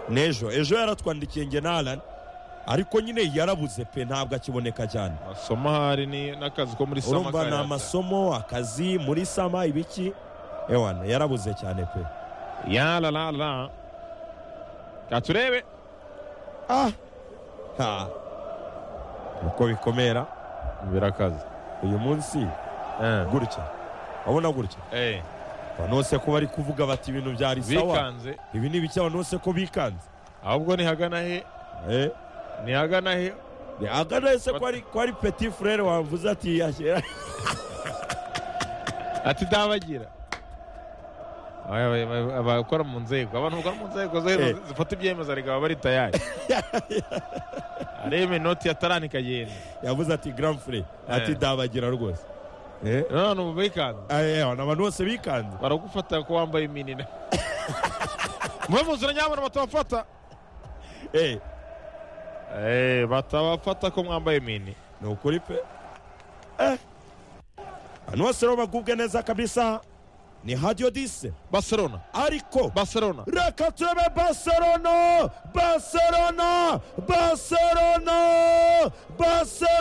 n'ejo ejo yaratwandikiye nge na ariko nyine yarabuze pe ntabwo akiboneka cyane amasomo ahari ni n'akazi ko muri sama urumva ni kayata. amasomo akazi muri sama ibiki ewana yarabuze cyane pe ya la la la katurebe ah ha uko bikomera birakaze uyu munsi Eh. gutya urabona gutya Eh, abantu bose ko bari kuvuga bati ibintu byari sawa bikanze ibi ni bike abantu bose ko bikanze ahubwo nihagana he eh nihagana he agana ese ko ari ko ari petit frere wavuze ati yashyira ati ndabagira Aba- aba- aba- abakora mu nzego abantu bakora mu nzego Eh. zo- zifata ibyemezo ariko baba bari tayari areba inoti ya tarani ikagenda yavuze ati grand frere ati Eh. ndabagira rwose eh none ubu bikanze Ah, eh, abantu abantu bose bikanze baragufata ko wambaye iminina mube mu nzira nyabona batabafata eh Eh, batabafata ko mwambaye imini ni ukuri pe eh abantu bose rero bagubwe neza kabisa ni hadiyo dise barcelona ariko barcelona reka turebe barcelona barcelona barcelona barcelona